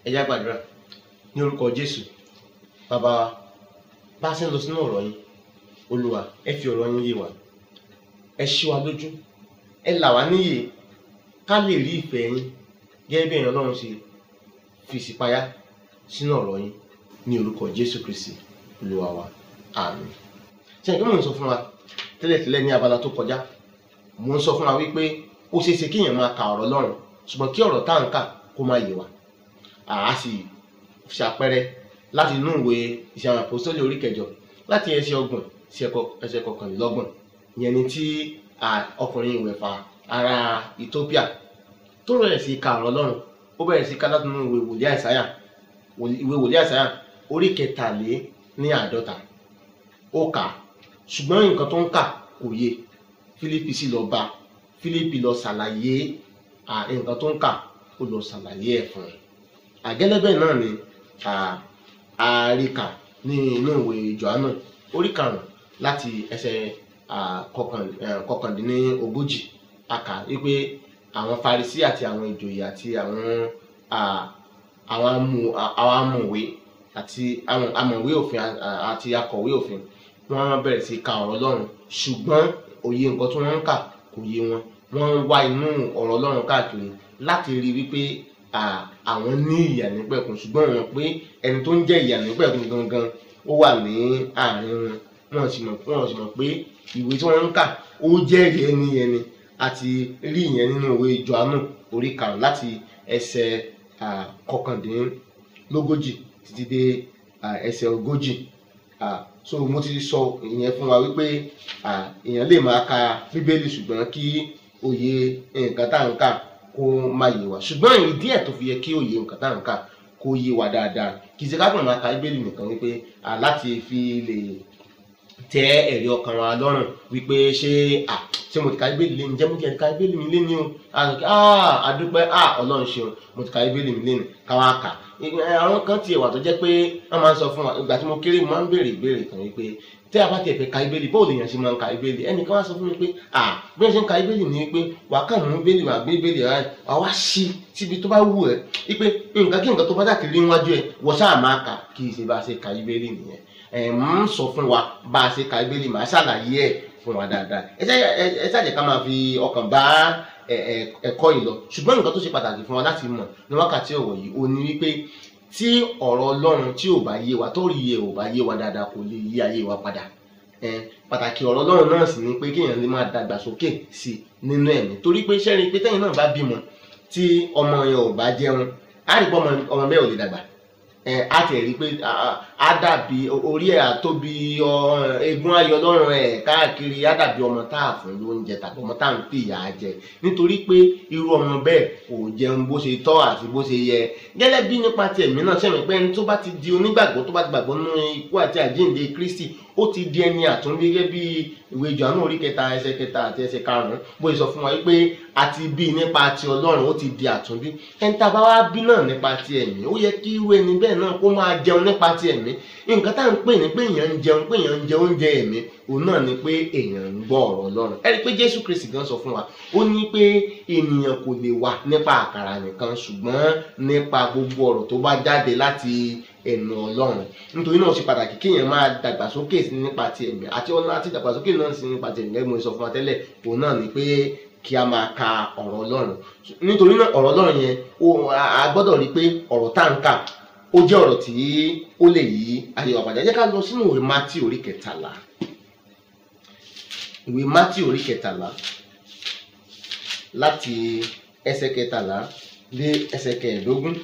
ẹ já gbàdúrà ní orúkọ jésù bàbá wa bá a ṣe ń lọ sínú ọ̀rọ̀ yín olúwa ẹ fi ọ̀rọ̀ yín yé wa ẹ ṣí wa lójú ẹ là wá níyè ká lè rí ìfẹ́ yín gẹ́gẹ́ bí èèyàn ọlọ́run ṣe fi ìṣípayá sínú ọ̀rọ̀ yín ní orúkọ jésù kristi olúwa wa àmín ṣe nǹkan mò ń sọ fún wa tẹ́lẹ̀tẹ́lẹ̀ ní abala tó kọjá mò ń sọ fún wa wípé ó ṣeé ṣe kéèyàn máa ka ọ̀rọ̀ ọlọ́run ṣùgbọ́n kí ọ̀rọ̀ tá à ń kà kó má yé wa àá sì ṣàpẹẹrẹ láti inú ìwé ìṣe àwọn àpòsítélì orí kẹjọ láti ẹsẹ̀ ọgbọ̀n sí ẹsẹ̀ kọkànlélọ́gbọ̀n ìyẹn ni tí ọkùnrin ìwẹ̀fà ará Ethiopia tó bẹ̀rẹ̀ sí ka ọ̀rọ̀ Ọlọ́run ó bẹ̀rẹ̀ sí ká láti inú ìwé wòlíì àìsáyà ìwé wòlíì àìsáyà orí kẹtàlé ní àádọ́ta ó kà ṣùgbọ́n nǹkan tó ń kà kò yé Fílípì sì lọ bá Fílípì lọ ṣàlàyé nǹkan tó ń kà ó lọ ṣàlàyé ẹ̀ fún un àgẹ́lẹ́bẹ̀ náà ni àríkà ní inú ìwé Jòhánù orí karùn-ún láti ẹsẹ̀ kọkàndínlógójì àkà wípé àwọn Farisí àti àwọn ìjòyè àti àwọn àwọn amòwe àti àwọn amòwe òfin àti akọ̀wé òfin wọ́n bẹ̀rẹ̀ sí ka ọ̀rọ̀ Ọlọ́run ṣùgbọ́n òye nǹkan tí wọ́n ń kà kò yé wọn wọ́n ń wá inú ọ̀rọ̀ Ọlọ́run káàkiri láti rí wípé àwọn ní ìyà nípẹ̀kun ṣùgbọ́n wọn pé ẹni tó ń jẹ́ ìyà nípẹ̀kun gangan ó wà ní àárín wọn wọn sì mọ̀ wọn sì mọ̀ pé ìwé tí wọ́n ń kà ó jẹ́rìí ẹni ẹni àti rí ìyẹn nínú ìwé Jòhánù orí karùn-ún láti ẹsẹ̀ kọkàndínlógójì títí dé ẹsẹ̀ ogójì so mo ti sọ ìyẹn fún wa wípé èèyàn lè máa ka bíbélì ṣùgbọ́n kí òye nǹkan tá à ń kà kó má yé wa ṣùgbọ́n ìdí ẹ̀ tó fi yẹ kí òye nǹkan tá à ń kà kó yé wa dáadáa kì í ṣe ká kàn máa ka bíbélì nìkan wípé láti fi lè tẹ ẹ̀rí ọkàn wa lọ́rùn wípé ṣé à ṣé mo ti ka bíbélì lé ní jẹ́ mo ti ka bíbélì mi lé ní o àdúpẹ́ ọlọ́run ṣeun mo ti ka bíbélì mi lé ní káwá kà àwọn kan tiẹ̀ wà tó jẹ́ pé wọ́n máa ń sọ fún wa ìgbà tí mo kéré mo máa ń béèrè ìbéèrè kan wípé tí a bá tiẹ̀ fẹ́ ka ibéèlì bóòlù èèyàn ṣe máa ń ka ibéèlì ẹnìkan wá sọ fún mi pé à bí wọ́n ṣe ń ka ibéèlì ni pé wà á kàn mú ibéèlì wà gbé ibéèlì rẹ wà wá sí síbi tó bá wù ẹ́ wípé nǹkan kí nǹkan tó bá dàkiri níwájú ẹ̀ wọ́n ṣáà máa kà kì í ṣe bá a ṣe ka ibéèlì nìyẹn ẹ̀ ń sọ fún wa bá a ṣe ka ibéèlì màá ṣàlàyé ẹ̀ fún wa dáadáa ẹ ṣàjẹ́ ká máa fi ọkàn bá ẹ̀kọ́ yìí lọ ṣùgbọ́n nǹkan tó ṣe pàtàkì fún wa láti mọ̀ ní wákàtí ọ̀wọ̀ yìí ó ní wípé tí ọ̀rọ̀ Ọlọ́run tí ò bá yé wa tó rí iye ò bá yé wa dáadáa kò lè yí ayé wa padà pàtàkì ọ̀rọ̀ Ọlọ́run náà sì ni pé kéèyàn lè máa dàgbàsókè sí i nínú ẹ̀mí torí pé sẹ́rin pé tẹ́yìn náà bá bímọ tí ọmọ yẹn ò bá jẹun á rí pé ọmọ bẹ́ẹ̀ ò lè dàgbà á tẹ̀ rí pé á dàbí orí ẹ̀ àtóbi egun ayọ̀ lọ́rùn ẹ̀ káàkiri á dàbí ọmọ tá a fún lóúnjẹ tàbí ọmọ tá à ń fi ìyà jẹ nítorí pé irú ọmọ bẹ́ẹ̀ kò jẹun bó ṣe tọ́ àti bó ṣe yẹ gẹ́lẹ́ bí nípa ti ẹ̀mí náà sẹ́mi pé ẹni tó bá ti di onígbàgbọ́ tó bá ti gbàgbọ́ nínú ikú àti àjíǹde Kristi ó ti di ẹni àtúnbí gẹ́gẹ́ bí ìwé Jòhánù orí kẹta ẹsẹ̀ kẹta àti ẹsẹ̀ karùn-ún bó ṣe sọ fún wa pé a ti bí nípa ti Ọlọ́run ó ti di àtúnbí ẹni tá a bá wá bí náà nípa ti ẹ̀mí ó yẹ kí irú ẹni bẹ́ẹ̀ náà kó máa jẹun nípa ti ẹ̀mí nǹkan tá à ń pè ní pé èèyàn ń jẹun pé èèyàn ń jẹ oúnjẹ ẹ̀mí òun náà ni pé èèyàn ń gbọ́ ọ̀rọ̀ Ọlọ́run ẹ rí i pé Jésù Kristi gan sọ fún wa ó ní pé ènìyàn kò lè wà nípa àkàrà nìkan ṣùgbọ́n nípa gbogbo ọ̀rọ̀ tó bá jáde láti ẹnu Ọlọ́run nítorí náà ó ṣe pàtàkì kéèyàn máa dàgbàsókè nípa ti ẹ̀mí àti ọ̀nà àti dàgbàsókè náà sí nípa ti ẹ̀mí gẹ́gẹ́ mo sọ fún wa tẹ́lẹ̀ òun náà ni pé kí a máa ka ọ̀rọ̀ Ọlọ́run nítorí náà ọ̀rọ̀ Ọlọ́run yẹn a gbọ́dọ̀ rí i pé ọ̀rọ̀ tá à ń kà ó jẹ́ ọ̀rọ̀ tí ó lè yí ayé wa padà jẹ́ ká lọ sínú ìwé Mátì orí kẹtàlá ìwé Mátì orí kẹtàlá láti ẹsẹ̀ kẹtàlá dé ẹsẹ̀ kẹẹ̀ẹ́dógún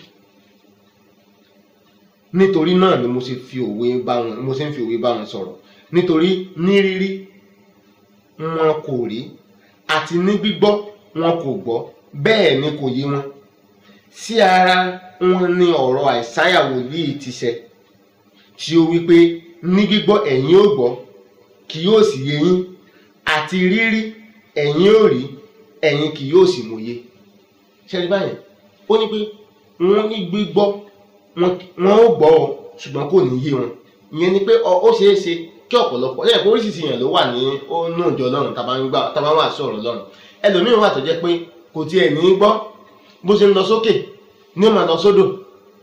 nítorí náà ni mo ṣe fi òwe bá wọn mo ṣe ń fi òwe bá wọn sọ̀rọ̀ nítorí ní rírí wọn kò rí àti ní gbígbọ́ wọn kò gbọ́ bẹ́ẹ̀ ni kò yé wọn sí ara wọn ni ọ̀rọ̀ àìsáyà wòlíì ti ṣẹ tí ó wípé ní gbígbọ́ ẹ̀yin ó gbọ́ kì yóò sì yé yín àti rírí ẹ̀yin ó rí ẹ̀yin kì yóò sì mòye ṣẹ́ni báyẹn ó ní pé wọ́n ní gbígbọ́ wọn ó gbọ́ ọ ṣùgbọ́n kò ní yé wọn ìyẹn ni pé ó ṣeé ṣe kí ọ̀pọ̀lọpọ̀ lẹ́yìn pé oríṣiríṣi èèyàn ló wà ní inú ìjọ Ọlọ́run tá a bá wà sọ̀rọ̀ Ọlọ́run ẹlòmíràn wà tó jẹ́ pé kò tiẹ̀ ní gbọ́ bó ṣe ń lọ sókè ní ó máa lọ sódò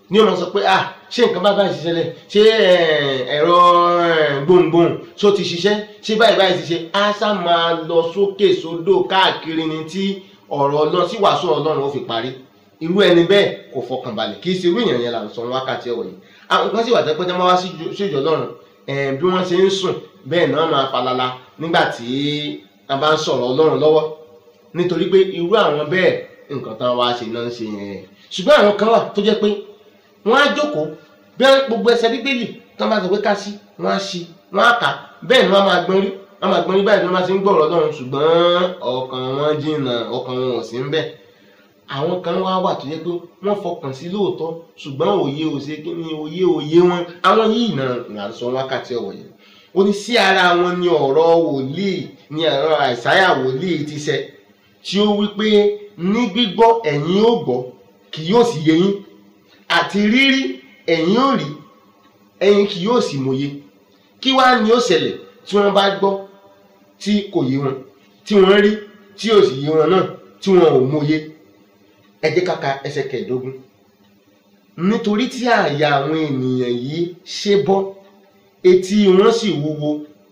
ní ọmọ sọ pé ah ṣé nǹkan bá báyìí ṣiṣẹ́ lẹ̀ ṣé ẹ̀rọ gbohùngbohùn ṣó ti ṣiṣẹ́ ṣé báyìí báyìí ti ṣe á sá máa lọ sókè sódò káàkiri ni tí ọ̀rọ̀ ọlọ́run sí wàásù ọlọ́run ó fi parí irú ẹni bẹ́ẹ̀ kò fọkàn balẹ̀ kì í ṣe irú èèyàn yẹn là ń sọ wákàtí ọ̀wọ̀ yìí àwọn kan sì wà tẹ́pẹ́ tẹ́ máa wá síjọ ọlọ́run bí wọ́n ṣe ń sùn bẹ́ẹ̀ náà máa falala nígbà tí a bá ń sọ̀rọ̀ ọlọ́run lọ́wọ́ nítorí pé irú àwọn bẹ́ẹ̀ nǹkan tán wá ṣe náà ń ṣe yẹn ṣùgbọ́n àwọn kan wà tó jẹ́ pé wọ́n á jókòó bí gbogbo ẹsẹ̀ bíbélì tán bá sọ pé ká sí wọ́n á sí wọ́n á kà bẹ́ẹ̀ ni wọ́n máa gbọ́n rí wọ́n máa gbọ́n rí báyìí ni wọ́n máa ṣe ń gbọ́rọ̀ ọlọ́run ṣùgbọ́n ọkàn wọn jìnnà ọkàn wọn ò sí ń bẹ̀ àwọn kan wá wà tó yẹ pé wọ́n fọkàn sí lóòótọ́ ṣùgbọ́n òye òṣè kí ni òye òye wọn àwọn yìí náà là ń sọ wákàtí ọ̀wọ̀ yẹn ó ní sí ara wọn ni ọ̀rọ̀ wòlíì ni ọ̀rọ̀ àìsáyà wòlíì ti ṣẹ tí ó wí pé ní gbígbọ́ ẹ̀yin ó gbọ́ kì yóò sì yé yín àti rírí ẹ̀yin ó rí ẹ̀yin kì yóò sì mòye kí wá ni ó ṣẹlẹ̀ tí wọ́n bá gbọ́ tí kò yé wọn tí wọ́n rí tí ò sì yé wọn náà tí wọn ò mòye ẹ jẹ́ ká ka ẹsẹ̀ kẹẹ̀ẹ́dógún nítorí tí àyà àwọn ènìyàn yìí ṣe bọ́ etí wọn sì wúwo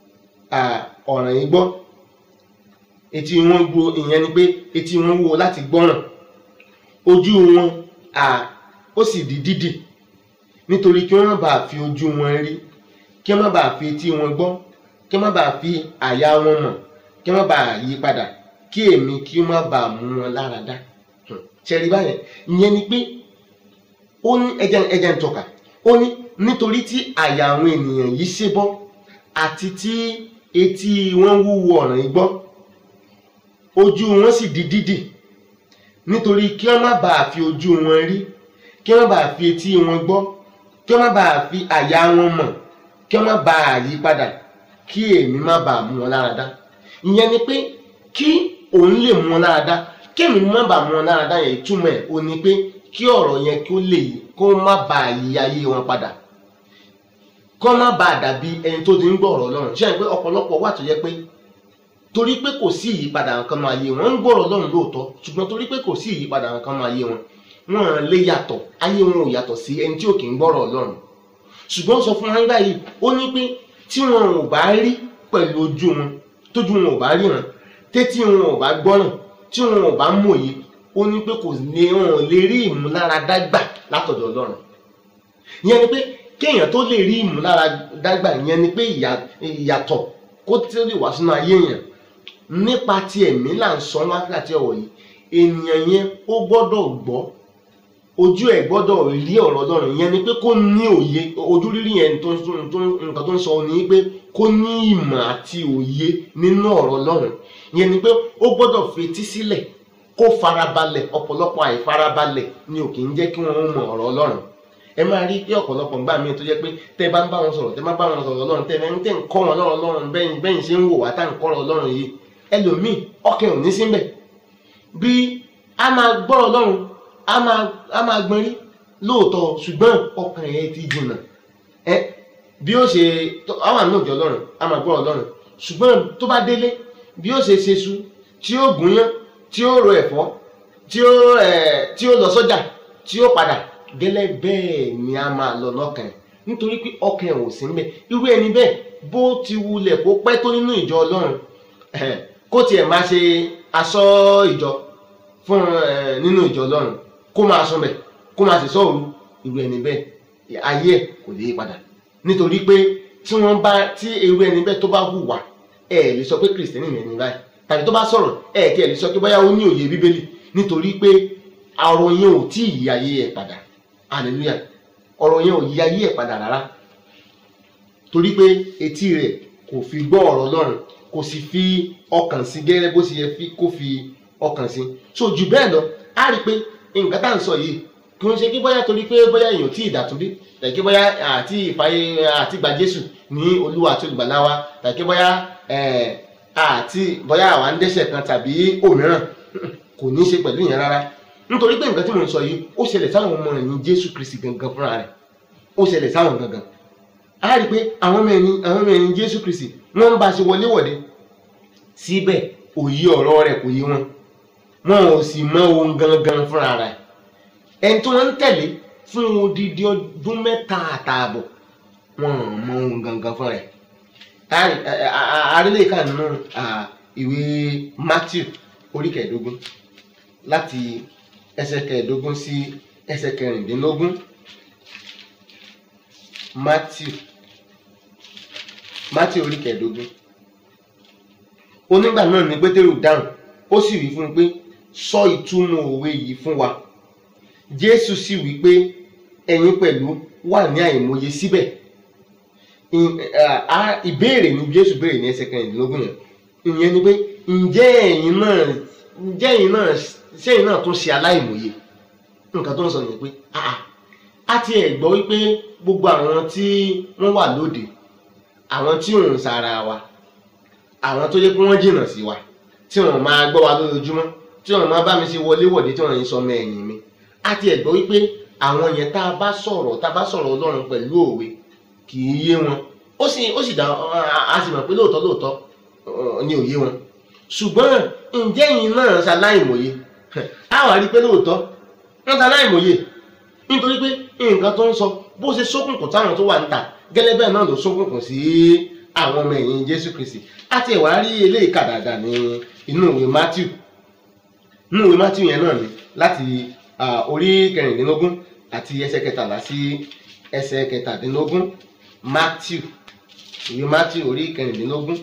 ọ̀ràn yìí gbọ́ etí wọn gbọ́ ìyẹn ni pé etí wọn wúwo láti gbọ́ràn ojú wọn ó sì di dídì nítorí kí wọ́n má bàa fi ojú wọn rí kí wọ́n má bàa fi etí wọn gbọ́ kí wọ́n má bàa fi àyà wọn mọ̀ kí wọ́n má bàa yí padà kí èmi kí wọ́n má bàa mú wọn lára dá ṣẹ̀rí báyẹn ìyẹn ni pé ó ní ẹjẹ ẹjẹ ń tọ́ka ó ní nítorí tí àyà àwọn ènìyàn yìí ṣe bọ́ àti tí etí wọn wúwo ọ̀ràn yìí gbọ́ ojú wọn sì di dídì nítorí kí wọ́n má bàa fi ojú wọn rí kí wọ́n má bàa fi etí wọn gbọ́ kí wọ́n má bàa fi àyà wọn mọ̀ kí wọ́n má bàa yí padà kí èmi má bàa mú wọn lára dá ìyẹn ni pé kí òun lè mú wọn lára dá kémi má bàa mú wọn lára dá yẹn túmọ̀ ẹ̀ o ní pé kí ọ̀rọ̀ yẹn kí ó lè kó má bàa yí ayé wọn padà kó má bàa dàbí ẹni tó ti ń gbọ́ ọ̀rọ̀ Ọlọ́run ṣé ẹ pé ọ̀pọ̀lọpọ̀ wà tó yẹ pé torí pé kò sí ìyípadà nǹkan máa yé wọn ń gbọ́ ọ̀rọ̀ Ọlọ́run lóòótọ́ ṣùgbọ́n torí pé kò sí ìyípadà nǹkan máa yé wọn wọn lè yàtọ̀ ayé wọn ò yàtọ̀ sí ẹni tí ò kì í gbọ́ ọ̀rọ̀ Ọlọ́run ṣùgbọ́n sọ fún wọn báyìí ó ní pé tí wọn ò bá rí pẹ̀lú ojú wọn tójú wọn ò bá ríran tétí wọn ò bá gbọ́ràn tí wọn ò bá mòye ó ní pé kò lè wọn ò lè rí ìmúláradá gbà látọ̀dọ̀ Ọlọ́run ìyẹn ni pé kéèyàn tó lè rí ìmúláradá gbà ìyẹn ni pé ìyàtọ̀ kó tí ó lè wá sínú ayé èèyàn nípa ti ẹ̀mí là ń sọ wákàtí ọ̀wọ̀ yìí ènìyàn yẹn ó gbọ́dọ̀ gbọ́ ojú ẹ̀ gbọ́dọ̀ rí ọ̀rọ̀ Ọlọ́run ìyẹn ni pé kó ní òye ojú rírí yẹn tó nǹkan tó ń sọ ni pé kó ní ìmọ̀ àti òye nínú ọ̀rọ̀ Ọlọ́run ìyẹn ni pé ó gbọ́dọ̀ fetí sílẹ̀ kó farabalẹ̀ ọ̀pọ̀lọpọ̀ àìfarabalẹ̀ ni ò kì í jẹ́ kí wọ́n mọ ọ̀rọ̀ Ọlọ́run ẹ máa rí pé ọ̀pọ̀lọpọ̀ ńgbà míì tó jẹ́ pé tẹ́ bá ń bá wọn sọ̀rọ̀ tẹ́ bá bá wọn sọ̀rọ̀ Ọlọ́run tẹ́ ń tẹ́ ń kọ́ wọn lọ́rọ̀ Ọlọ́run bẹ́yìn bẹ́yìn ṣe ń wò wá tá à ń kọ́ Ọlọ́run yìí ẹlòmíì ọkàn ò ní síbẹ̀ bí a máa gbọ́ Ọlọ́run a máa a máa gbọ́n rí lóòótọ́ ṣùgbọ́n ọkàn ẹ̀ ti jìnnà ẹ bí ó ṣe àwọn àmì òjò Ọlọ́run a máa gbọ́ Ọlọ́run ṣùgbọ́n tó bá délé bí ó ṣe ṣe su tí ó gúnyán tí ó ro ẹ̀fọ́ tí ó ẹ̀ tí ó lọ sọ́jà tí ó padà gẹ́lẹ́ bẹ́ẹ̀ ni a máa lọ lọ́kàn ẹ̀ nítorí pé ọkàn ẹ̀ ò sí níbẹ̀ irú ẹni bẹ́ẹ̀ bó ti wulẹ̀ kó pẹ́ tó nínú ìjọ Ọlọ́run kó tiẹ̀ máa ṣe aṣọ ìjọ fún nínú ìjọ Ọlọ́run kó máa sùn bẹ̀ kó máa sì sọ̀rọ̀ irú ẹni bẹ́ẹ̀ ayé ẹ̀ kò lè padà nítorí pé tí wọ́n bá tí irú ẹni bẹ́ẹ̀ tó bá hùwà ẹ̀ lè sọ pé kìrìsìtẹ́nì ni ẹni báyìí tàbí tó bá sọ̀rọ̀ ẹ̀ kí ẹ̀ lè sọ pé bóyá ó ní òye bíbélì nítorí pé ọ̀rọ̀ yẹn ò tí ì yí ayé ẹ̀ padà hallelujah ọ̀rọ̀ yẹn ò yí ayé ẹ̀ padà rárá torí pé etí rẹ̀ kò fi gbọ́ ọ̀rọ̀ Ọlọ́run kò sì fi ọkàn sí gẹ́gẹ́ bó ṣe yẹ kó fi ọkàn sí so jù bẹ́ẹ̀ lọ á rí i pé nǹkan tá à ń sọ yìí kì í ṣe kí bóyá torí pé bóyá èèyàn tí ìdàtúndí tàbí bóyá àti ìfàyè àti gba Jésù ní Olúwa àti olùgbàlà wa tàbí bóyá àti bóyá àwa ń dẹ́ṣẹ̀ kan tàbí òmíràn kò ní í ṣe pẹ̀lú ìyẹn rárá nítorí pé nǹkan tí mo ń sọ yìí ó ṣẹlẹ̀ sáwọn ọmọ ẹ̀yìn Jésù Kristi gangan fúnra rẹ̀ ó ṣẹlẹ̀ sáwọn gangan a rí i pé àwọn ọmọ ẹ̀yìn àwọn ọmọ ẹ̀yìn Jésù Kristi wọ́n ń bá a ṣe wọléwọ̀de síbẹ̀ òye ọ̀rọ̀ rẹ̀ kò yé wọn wọn ò sì mọ ohun gangan fúnra rẹ̀ ẹni tí wọ́n ń tẹ̀lé fún odidi ọdún mẹ́ta àtààbọ̀ wọn ò mọ ohun gangan fún rẹ̀ àrílẹ̀ kan nínú ìwé Matthew orí kẹẹ̀ẹ́dógún láti ẹsẹ̀ kẹẹ̀ẹ́dógún sí ẹsẹ̀ kẹrìndínlógún Matthew Matthew orí kẹẹ̀ẹ́dógún onígbà náà ni Pétérù dáhùn ó sì wí fún un pé sọ ìtumọ̀ òwe yìí fún wa Jésù sì wí pé ẹ̀yin pẹ̀lú wà ní àìmọye síbẹ̀ ìbéèrè ni Jésù béèrè ní ẹsẹ̀ kẹrìndínlógún yẹn ìyẹn ni pé ǹjẹ́ ẹ̀yin náà ǹjẹ́ ẹ̀yin náà sẹ́yìn náà tún ṣe aláìmọye nǹkan tó ń sọ nìyẹn pé a ti ẹ̀ gbọ́ wípé gbogbo àwọn tí wọ́n wà lóde àwọn tí òun sára wa àwọn tó yẹ pé wọ́n jìnnà sí wa tí wọ́n máa gbọ́ wa lójoojúmọ́ tí wọ́n máa bá mi ṣe wọléwọ̀de tí wọ́n yìí sọ ọmọ ẹ̀yìn mi a ti ẹ̀ gbọ́ wípé àwọn yẹn tá a bá sọ̀rọ̀ tá a bá sọ̀rọ̀ Ọlọ́run pẹ̀lú òwe kì í yé wọn ó sì ó sì dá a sì mọ̀ pé lóòótọ́ lóòótọ́ ni ò yé wọn ṣùgbọ́n ǹjẹ́ yìí náà ṣaláìmọye a wà rí i pé lóòótọ́ wọ́n ṣaláìmọye nítorí pé nǹkan tó ń sọ bó ṣe ṣókùnkùn táwọn tó wà níta gẹ́lẹ́ bẹ́ẹ̀ náà ló ṣókùnkùn sí àwọn ọmọ ẹ̀yìn Jésù Kristi àti ẹ̀wà rí eléyìí kà dáadáa ní inú ìwé Matthew inú ìwé Matthew yẹn náà ni láti orí kẹrìndínlógún àti ẹsẹ̀ kẹtàlá sí ẹsẹ̀ kẹtàdínlógún Matthew ìwé Matthew orí kẹrìndínlógún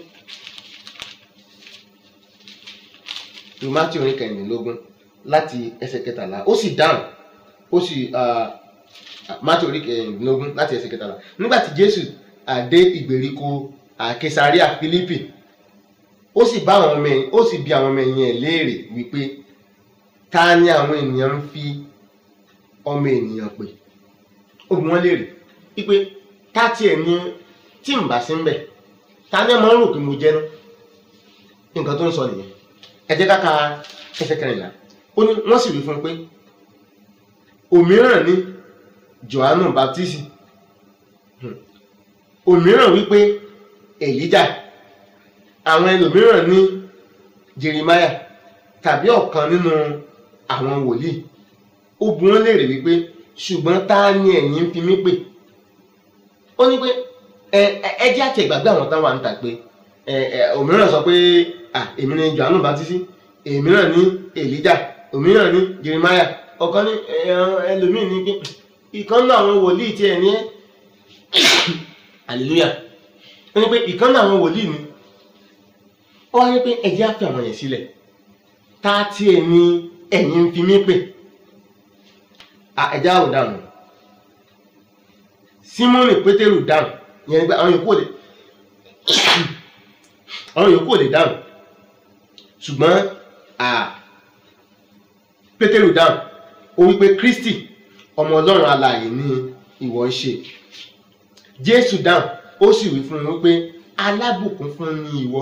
ìwé Matthew orí kẹrìndínlógún láti ẹsẹ̀ kẹtàlá ó sì dáhùn ó sì Matthew orí kẹrìndínlógún láti ẹsẹ̀ kẹtàlá nígbà tí Jésù dé ìgbèríko Kesaria Fílípì ó sì bá àwọn ọmọ ẹ̀yìn ó sì bi àwọn ọmọ ẹ̀yìn ẹ̀ léèrè wípé ta ni àwọn ènìyàn ń fi ọmọ ènìyàn pè ó bi wọ́n léèrè wípé ta tiẹ̀ ní tí n bá sí ń bẹ̀ ta ni ẹ máa ń rò pé mo jẹ́ ná nǹkan tó ń sọ nìyẹn ẹ jẹ́ ká ka ẹsẹ̀ kẹrìnlá ó ní wọ́n sì wí fún un pé òmíràn ní Jòhánù Baptist òmíràn wípé Èlíjà àwọn ẹlòmíràn ní Jeremiah tàbí ọ̀kan nínú àwọn wòlíì ó bi wọ́n léèrè wípé ṣùgbọ́n ta ni ẹ̀yin ń fi mí pè ó ní pé ẹ ẹ jẹ́ àti ìgbàgbé àwọn táwọn à ń tà pé ẹ ẹ òmíràn sọ pé à èmi ni Jòhánù Baptist òmíràn ní Èlíjà òmíràn ní Jeremiah ọ̀kan ní ẹlòmíì ní pé ìkan náà àwọn wòlíì tiẹ̀ ní ẹ́ hallelujah ó ní pé ìkan náà àwọn wòlíì ni ó wá ní pé ẹ̀jẹ̀ á fi àwọn yẹn sílẹ̀ tá a tiẹ̀ ní ẹ̀yin ń fi mí pè ẹ̀jẹ̀ àwò dànù Símónì Pétérù dànù yẹn ni pé àwọn yòókù ò lè àwọn yòókù ò lè dànù ṣùgbọ́n Pétérù dànù ó wí pé Kristi ọmọ Ọlọ́run alààyè ni ìwọ ń ṣe Jésù dáhùn ó sì wí fún un wípé alábùkún fún ni ìwọ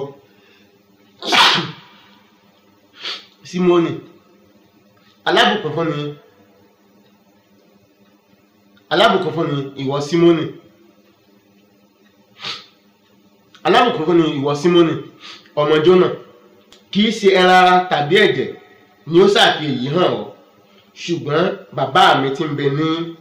Símónì alábùkún fún ni alábùkún fún ni ìwọ Símónì alábùkún fún ni ìwọ Símónì ọmọ Jónà kì í ṣe ẹran ara tàbí ẹ̀jẹ̀ ni ó ṣàfi èyí hàn ọ́ ṣùgbọ́n bàbá mi tí ń bẹ ní